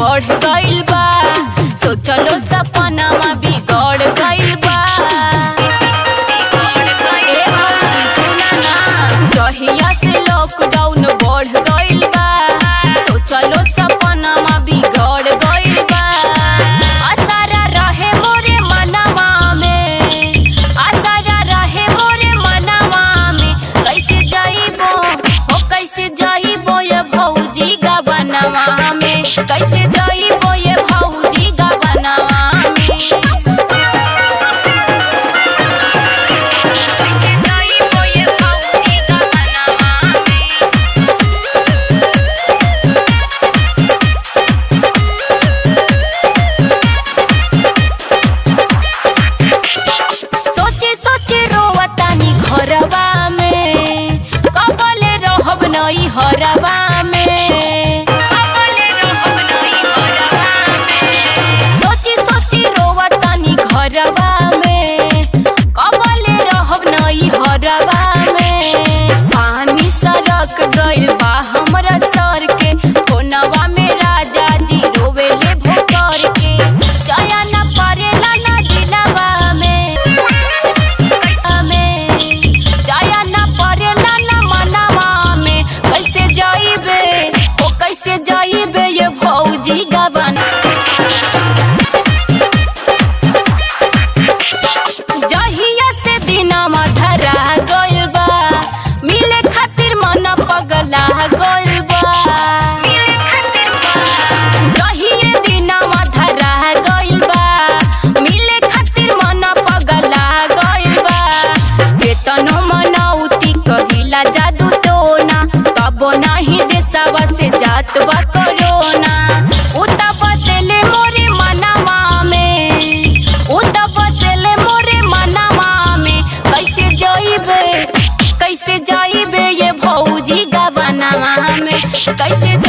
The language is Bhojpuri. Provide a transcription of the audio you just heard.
बढ़ गइल बा सोचलो सपनावा बिगड़ गइल बा ए भौजी सुना ना जहिया से लॉकडाउन बढ़ गइल बा सोचलो सपनावा बिगड़ गइल बा आसारा रहे मोरे मनवा में आसारा रहे मोरे मनवा में कैसे जाइबो हो कैसे जाइबो ये भौजी गबनवा में कैसे जाइबो ये भौजी गबनवा में कैसे जाइबो ये भौजी गबनवा में सोचे सोचे रोवतानी घरवा में कबले रहब नई हरवा में कबले रहब नई हरवा में सोची सोची रोवतानी घरवा में कबले रहब नई हरवा में पानी सरक गइल बा हमरा सर के फोनवा में राजा जी रोवेले भोकर के जाया ना परेला ना दिलवा में में जाया ना परेला ना मनवा में कैसे जाइबे ओ कैसे जाइबे ये भौजी गबन जहिया से दिनमा धरा गइल बा मिले खातिर मन पगला गइल बा जहिया दिनमा धरा गइल बा मिले खातिर मन पगला गइल बा केतनो मनौती कहिला जादू टोना तबो नाही देशवा से जात बा कोरोना उता बसेले मोरे मनवा में उता बसेले मोरे मनवा में कैसे जाइबे कैसे जाइबे ये भौजी गबनवा में कैसे